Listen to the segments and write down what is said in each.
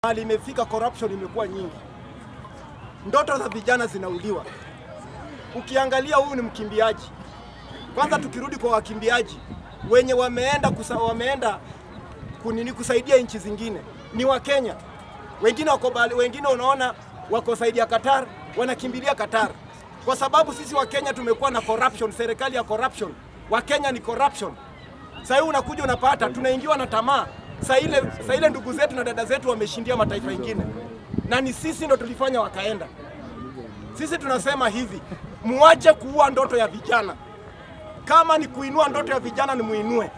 mahali imefika, corruption imekuwa nyingi, ndoto za vijana zinauliwa. Ukiangalia huyu ni mkimbiaji. Kwanza tukirudi kwa wakimbiaji wenye wameenda kusa, wameenda kunini kusaidia nchi zingine ni Wakenya. Wengine wako bali, wengine unaona wako saidia Qatar, wanakimbilia Qatar kwa sababu sisi Wakenya tumekuwa na corruption, serikali ya corruption. Wakenya ni corruption. Sasa hivi unakuja unapata tunaingiwa na tamaa. Sasa ile sasa ile ndugu zetu na dada zetu wameshindia mataifa mengine, na ni sisi ndo tulifanya wakaenda. Sisi tunasema hivi, muache kuua ndoto ya vijana. Kama ni kuinua ndoto ya vijana, ni muinue.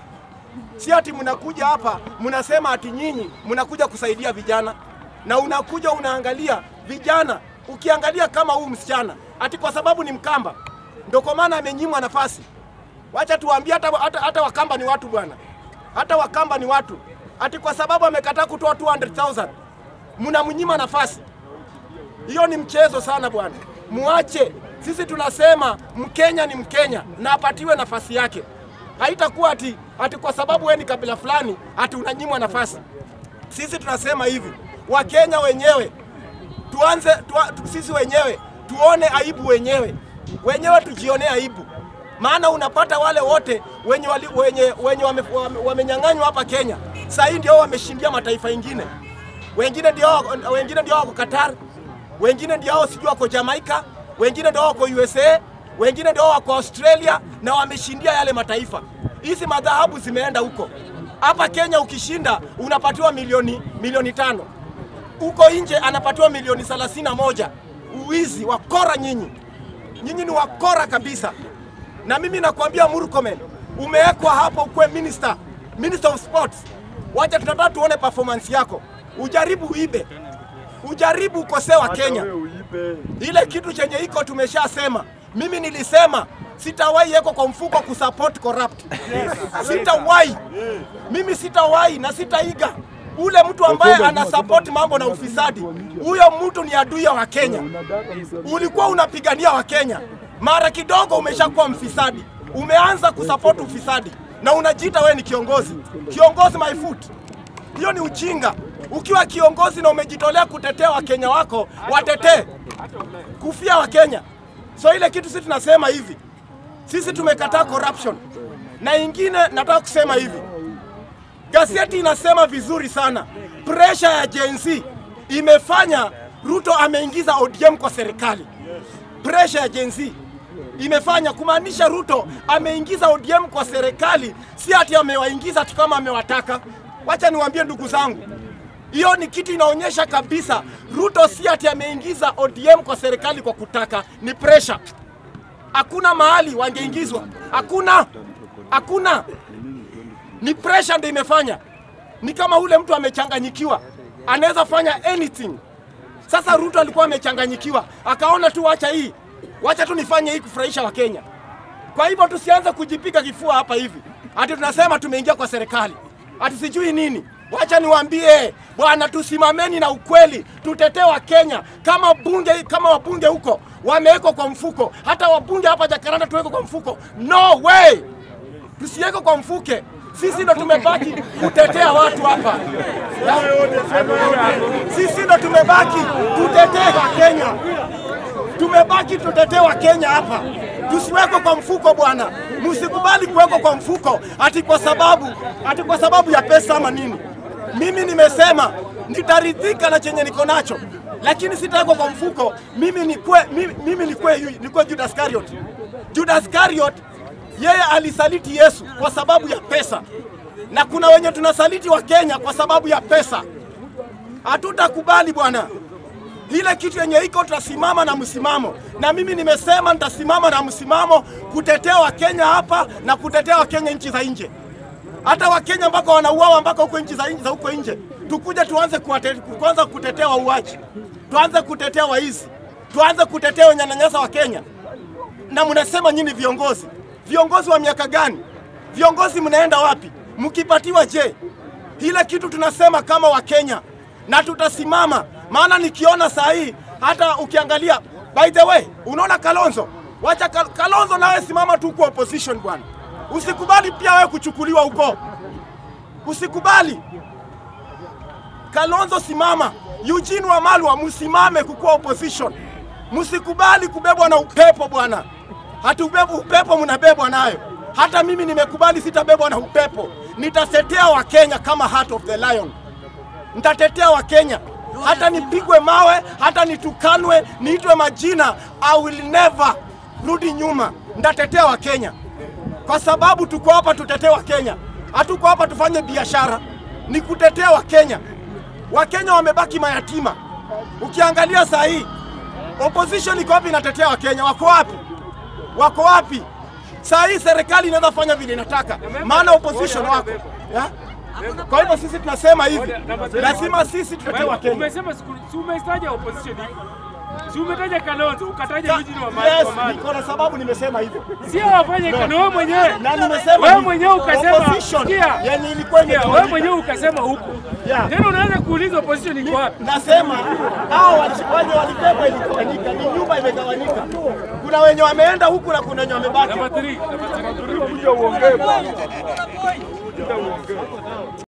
Si ati mnakuja hapa mnasema ati nyinyi mnakuja kusaidia vijana, na unakuja unaangalia vijana. Ukiangalia kama huu msichana ati kwa sababu ni Mkamba ndio kwa maana amenyimwa nafasi. Wacha tuwaambie hata, hata, hata Wakamba ni watu bwana, hata Wakamba ni watu. Ati kwa sababu amekataa kutoa 200,000 mnamnyima nafasi. Hiyo ni mchezo sana bwana, muache. Sisi tunasema Mkenya ni Mkenya na apatiwe nafasi yake. Haitakuwa ati, ati kwa sababu wewe ni kabila fulani ati unanyimwa nafasi. Sisi tunasema hivi, Wakenya wenyewe tuanze tua, tu, sisi wenyewe tuone aibu wenyewe, wenyewe tujionee aibu, maana unapata wale wote wenye, wali, wenye, wenye wame, wame, wamenyang'anywa hapa Kenya saa hii ndio wameshindia mataifa ingine, wengine ndio wengine ndio wako Qatar, wengine ndio wao sijui wako Jamaica, wengine ndio wako USA, wengine ndio wako Australia na wameshindia yale mataifa. Hizi madhahabu zimeenda huko. Hapa Kenya ukishinda unapatiwa milioni milioni tano huko nje anapatiwa milioni thelathini na moja. Uwizi, wakora nyinyi, nyinyi ni wakora kabisa. Na mimi nakwambia Murkomen, umewekwa hapo ukuwe minister, minister of sports. Wacha tunataka tuone performance yako, ujaribu uibe, ujaribu ukosee wa Kenya. Ile kitu chenye iko tumeshasema. Mimi nilisema sitawahi yeko kwa mfuko kusupport corrupt, sitawahi mimi, sitawahi na sitaiga ule mtu ambaye ana support mambo na ufisadi, huyo mtu ni adui ya Wakenya. Ulikuwa unapigania Wakenya, mara kidogo umeshakuwa mfisadi, umeanza kusupport ufisadi na unajiita wewe ni kiongozi. Kiongozi my foot, hiyo ni ujinga. Ukiwa kiongozi na umejitolea kutetea Wakenya wako, watetee kufia Wakenya. So ile kitu sisi tunasema hivi, sisi tumekataa corruption, na ingine nataka kusema hivi Gazeti inasema vizuri sana, presha ya Gen Z imefanya Ruto ameingiza ODM kwa serikali. Presha ya Gen Z imefanya kumaanisha Ruto ameingiza ODM kwa serikali, si ati amewaingiza tu kama amewataka. Wacha niwaambie ndugu zangu, hiyo ni kitu inaonyesha kabisa Ruto si ati ameingiza ODM kwa serikali kwa kutaka, ni presha. Hakuna mahali wangeingizwa, hakuna, hakuna ni pressure ndio imefanya. Ni kama ule mtu amechanganyikiwa, anaweza fanya anything. Sasa Ruto alikuwa amechanganyikiwa, akaona tu wacha hii, wacha tu nifanye hii kufurahisha Wakenya. Kwa hivyo tusianze kujipiga kifua hapa hivi ati tunasema tumeingia kwa serikali ati sijui nini. Wacha niwaambie bwana, tusimameni na ukweli, tutetee Wakenya kama bunge, kama wabunge huko wamewekwa kwa mfuko, hata wabunge hapa Jakaranda tuwekwe kwa mfuko. No way, tusiwekwe kwa mfuke sisi ndo tumebaki kutetea watu hapa, sisi ndo tumebaki tutetee Wakenya, tumebaki tutetee Wakenya hapa, tusiwekwe kwa mfuko bwana. Msikubali kuwekwa kwa mfuko ati kwa sababu ati kwa sababu ya pesa ama nini. Mimi nimesema nitaridhika na chenye niko nacho, lakini sitawekwa kwa mfuko. Mimi nikwe, mimi, mimi nikwe, nikwe Judas Iscariot. Judas Iscariot yeye alisaliti Yesu kwa sababu ya pesa, na kuna wenye tunasaliti wa Kenya kwa sababu ya pesa. Hatutakubali bwana, ile kitu yenye iko, tutasimama na msimamo, na mimi nimesema nitasimama na msimamo kutetea Wakenya hapa na kutetea Wakenya nchi za nje, hata Wakenya ambako wanauawa mpaka huko nchi za nje za huko nje, tukuje tuanze kuwate, kuanza kutetea wauaji, tuanze kutetea waizi, tuanze kutetea wanyanyasa wa Kenya. Na mnasema nyinyi viongozi viongozi wa miaka gani? Viongozi mnaenda wapi? Mkipatiwa je? Ile kitu tunasema kama Wakenya na tutasimama, maana nikiona saa hii hata ukiangalia, by the way, unaona Kalonzo, wacha Kal Kalonzo nawe simama tu kwa opposition bwana, usikubali pia wewe kuchukuliwa huko, usikubali. Kalonzo simama, Eugene Wamalwa msimame kukuwa opposition, msikubali kubebwa na upepo bwana. Hatubebu upepo, mnabebwa nayo. Hata mimi nimekubali, sitabebwa na upepo. Nitatetea Wakenya kama Heart of the Lion, nitatetea Wakenya hata nipigwe mawe, hata nitukanwe, niitwe majina, I will never rudi nyuma. Nitatetea Wakenya kwa sababu tuko hapa tutetee Wakenya, hatuko hapa tufanye biashara, ni kutetea Wakenya. Wakenya wamebaki mayatima. Ukiangalia saa hii opposition iko wapi? Inatetea Wakenya, wako wapi? Wako wapi? Saa hii serikali inaweza fanya vile inataka, maana opposition wako ya? Kwa hivyo sisi tunasema hivi, lazima sisi tutetee Wakenya. Umesema siku- si umetaja opposition hivi. Si umetaja Kalonzo, ukataja Eugene Yes, Wamalwa. niko na sababu nimesema hivyo. Sio wafanye kana wewe mwenyewe. Na nimesema Wewe hivi, mwenyewe ukasema opposition sikia. yenye ilikuwa Sikia, wewe imetawanyika. mwenyewe ukasema huko. Yeah. Tena unaanza kuuliza opposition iko wapi? Nasema hao wali- wenye walibebwa iligawanyika, ni nyumba imegawanyika. Kuna wenye wameenda huku na kuna wenye wamebaki. Namba 3, namba 3.